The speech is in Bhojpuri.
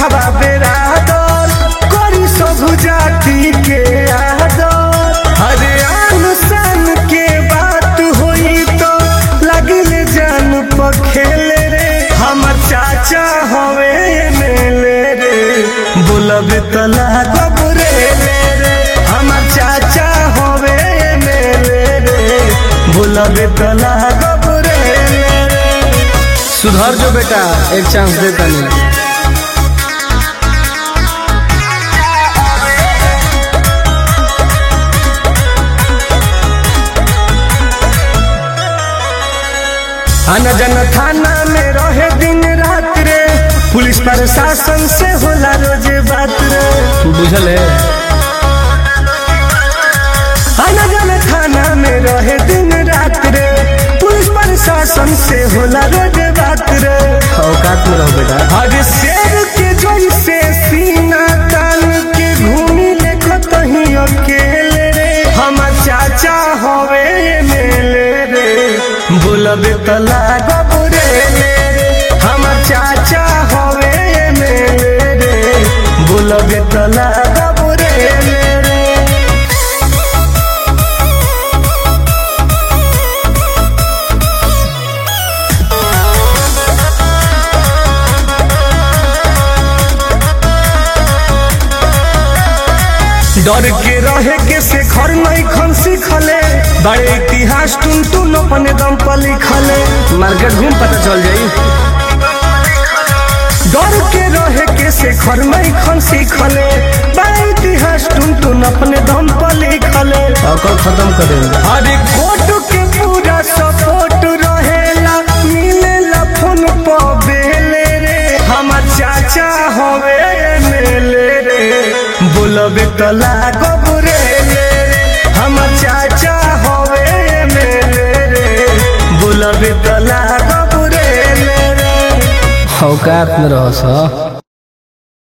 बाघवा बेरादर करी सब जाति के आदर हरे अनुसान के बात होई तो लगिले जान पर खेले रे हमर चाचा हवे मेले रे बोलब त लागब रे ले रे हमर चाचा हवे मेले रे बोलब त लागब रे ले रे सुधर जो बेटा एक चांस दे तनी आना जाना थाना में रहे दिन रात रे पुलिस प्रशासन से होला रोज बात रे बुझल है आना जाना थाना में रहे दिन रात रे पुलिस प्रशासन से होला रोज बात रे औकात में रहो बेटा हर शेर के जैसे सीना तान के घूमी ले कहीं अकेले रे हमर चाचा हवे मेले रे बोलबे त लागब रे ले रे हमर चाचा हवे मेले रे बोलबे त लागब रे ले रे डर के रहे के से घर नहीं खन सीखले बड़े इतिहास टुन टुन अपने दम पर लिखले मार्केट घूम पता चल जाई डर के रहे के से घर नहीं खन सीखले बड़े इतिहास टुन टुन अपने दम पर लिखले औकात खत्म कर देंगे अरे कोर्ट के पूरा सपोर्ट रहेला मिलेला फोन पर बेले रे हमर चाचा हवे मेले रे बोलबे त लागब रे ले रे हमर चाचा हवे मेले रे बोलबे त लागब रे ले रे औकात में रहो सा